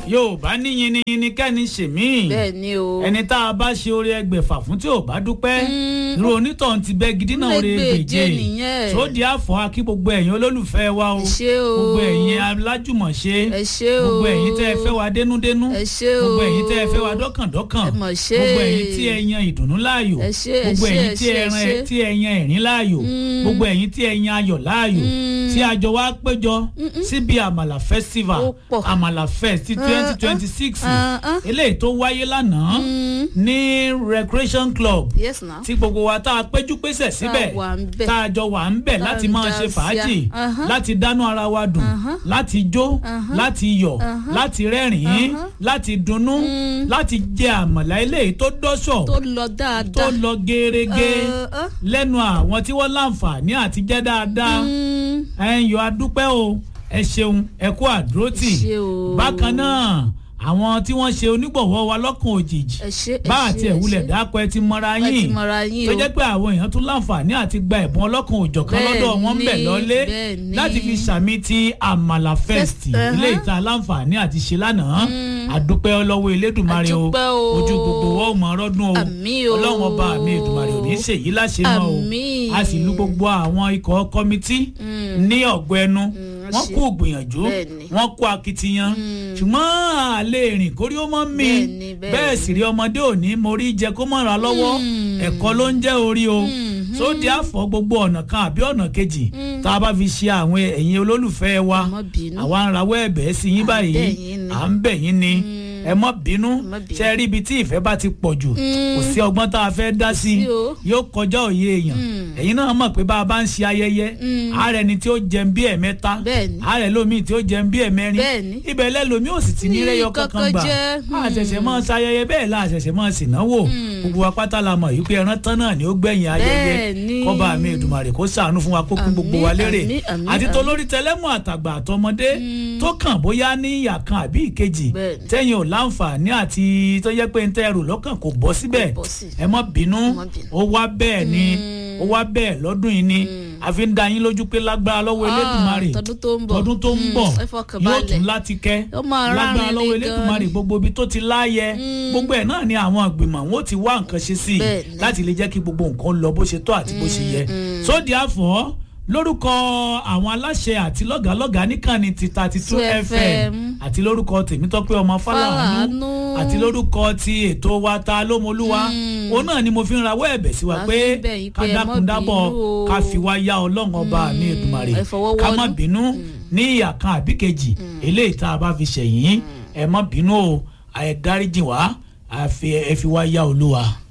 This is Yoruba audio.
yorùbá ní yiniyini kẹ́ni ṣèmí bẹ́ẹ̀ ni o. ẹni tá a bá ṣe oore ẹgbẹ̀fà fún tí ò bá dúpẹ́ irú onítọ̀hún ti bẹ́ gidi náà oore Lẹ́gbẹ̀je gbèje nìyẹn. tó di àfọ̀ akí gbogbo ẹ̀yin olólùfẹ́ wa o ẹ ṣé o. gbogbo ẹ̀yin alájùmọ̀ṣe ẹ ṣé o. gbogbo ẹ̀yin tẹ́ ẹ fẹ́ wa dénúdénú ẹ ṣé o. gbogbo ẹ̀yin tẹ́ ẹ fẹ́ wa dọ́kàndọ́kàn ẹ mọ̀ ṣe. gbogbo ẹ̀yin tí ẹ yan ìdùnnú láàyò ẹ ṣé, ẹ gbogbo ṣé, ẹ̀yin ẹ tí ṣé, ẹ ẹ ran ṣé. tí ẹ yan ẹ̀rín láàyò gbogbo ẹ̀yin tí ẹ yan ayọ̀ láàyò tí àjọ wa péjọ síbi àmàlà festival Ó pọ̀. àmàlà fest ti twenty twenty six ah, ah. eléyìí tó wáyé lánàá ní recreation club yes na. tí gbogbo wa tá a péjú pésẹ̀ síbẹ̀ Tá a wà ń bẹ̀. tá a jọ wà ń bẹ̀ Tá láti a máa dá ṣe sí fàájì a. Ahán. láti dánú ara wa dùn láti jó láti yọ̀ láti rẹ́rìn-ín láti dunnú láti jẹ àmàlà eléyìí tó dọ́ṣọ̀ tó lọ tó dáadáa. lọ gerege Ẹ, ẹ. lẹ́nu àwọn tí wọ́n láǹfààní àti jẹ́ dáadáa ẹ̀yọ́ adúpẹ́ o ẹ ṣeun ẹ kú àdúrótì Ẹ ṣé o. bákan náà àwọn tí wọ́n ṣe onígbọ̀wọ́ wa lọ́kàn òjijì ẹ ṣé ẹ bá ṣé, àti ẹ ẹ̀wúlẹ̀ ṣé. dákọ̀ ẹ ti mọra Ẹ ti yín mọra yín tó o. jẹ́ pé àwọn èèyàn tún láǹfààní àti gba ẹ̀bùn ọlọ́kan òjọ̀kan Bẹ́ẹ̀ lọ́dọ̀ wọn ń bẹ̀ ni, lọ́lé bẹ́ẹ̀ ni. láti fi sàmì ti àmàlà fest uh-huh. ilé ìta láǹfààní àti ṣe lánàá àdúpẹ́ lọ́wọ́ elédùnmarè o Àdúpẹ́ o. ojú gbogbo wọn ò mọ ọrọ́dún o Àmín o. ọlọ́run ọba mi ìdùnmarè ò ní ṣèyí láṣẹ mọ́ o Àmín. a sì lu gbogbo àwọn ikọ̀ kọ́mítì ní ọ̀gbẹ́nu wọ́n ṣe. kú gbìyànjú Bẹ́ẹ̀ ni. wọ́n kú akitiyan ṣùgbọ́n àlè rìn kórí ó mọ́ mi Bẹ́ẹ̀ ni, bẹ́ẹ̀ bẹ́ẹ̀ sì rí ọmọdé òní mo rí jẹ kó mọ̀ra lọ́wọ́ ẹ̀kọ́ ló ń jẹ́ orí o tó di àfọ̀ gbogbo ọ̀nà kan àbí ọ̀nà kejì tá a bá fi ṣe àwọn ẹ̀yin olólùfẹ́ wa Ẹ má bínú. àwa ń rawọ́ ẹ̀bẹ̀ sí yín À ń báyìí bẹ̀ yín ni. à ń bẹ̀ yín ni ẹ má bínú má bínú. ṣe rí ibi tí ìfẹ́ bá ti pọ̀ jù kò sí ọgbọ́n tá a fẹ́ dá sí sí o. yóò kọjá òye èèyàn ẹ̀yin náà mọ̀ pé bá a bá ń ṣe ayẹyẹ ààrẹ ni tí ó jẹun bí ẹ̀mẹ́ta Bẹ́ẹ̀ ni. ààrẹ lómi tí ó jẹun bí ẹ̀mẹ́rin Bẹ́ẹ̀ ni. ibẹ̀ lẹ́lòmí ò sì ti ní Ní rẹ́yọ kankan kankan gbà jẹ́. a ṣẹ̀ṣẹ̀ máa ṣayẹyẹ bẹ́ẹ̀ la ṣẹ̀ṣẹ̀ máa ṣìnáwó gbogbo wa pátá la mọ̀ yìí pé ẹran tán náà ni ó gbẹ̀yìn ayẹyẹ Bẹ́ẹ̀ ni. kọ́ba mi Èdùmàrè kó ṣàánú fún wa kó kún gbogbo wa Àmín, lérè àmín, àmín, àti àmín. tolórí tẹlẹ́mù àtàgbà àtọmọdé tó kàn bóyá ní ìyà kan àbí ìkejì Bẹ́ẹ̀ ni. tẹ́yìn ò láǹfààní àti tó yẹ pé ń tẹ́ ẹrù lọ́kàn kò bọ́ síbẹ̀ Kò bọ́ sí. ẹ má bínú má bínú. ó wá bẹ́ẹ̀ ni ó wá bẹ́ẹ̀ lọ́dún yìí ni àfi ń da yín lójú pé lágbára lọ́wọ́ Ah, Elédùmarè tọdún tó ń bọ̀. tọdún tó ń Mm, bọ̀ ẹ fọkàn yóò balẹ̀. tún láti kẹ́ Ó máa lágbára rárin lọ́wọ́ ní Elédùmarè gan-an. gbogbo ibi tó ti láàyè gbogbo ẹ̀ náà ni àwọn ìgbìmọ̀ wọn ó ti wá nǹkan ṣe sí i Bẹ́ẹ̀ ni. láti lè jẹ́ kí gbogbo nǹkan lọ bó ṣe tọ́ àti bó ṣe yẹ sódì àfọ́ lórúkọ àwọn aláṣẹ àti lọ́gàálọ́gàá níkànnì ti thirty two 2 fm FM. àti lórúkọ tèmítọ́pẹ́ ọmọ fáláhánú Fálànú. àti lórúkọ ti ètò wa ta lómolúwa òun náà ni mo fi ń rawọ́ ẹ̀bẹ̀ sí wa La pé fi ń bẹ̀ yín ká pé ẹ má dákun dábọ̀ bínú o. ká fi wá yá ọlọ́run ọba mi Èdùmàrè ẹ fọwọ́ ká má wọ́nú. bínú ní ìyà kan àbí kejì eléyìí tá a bá fi ṣẹ̀yìn ẹ má bínú o ẹ dáríjì wá ẹ fi ẹ fi wá yá olúwa.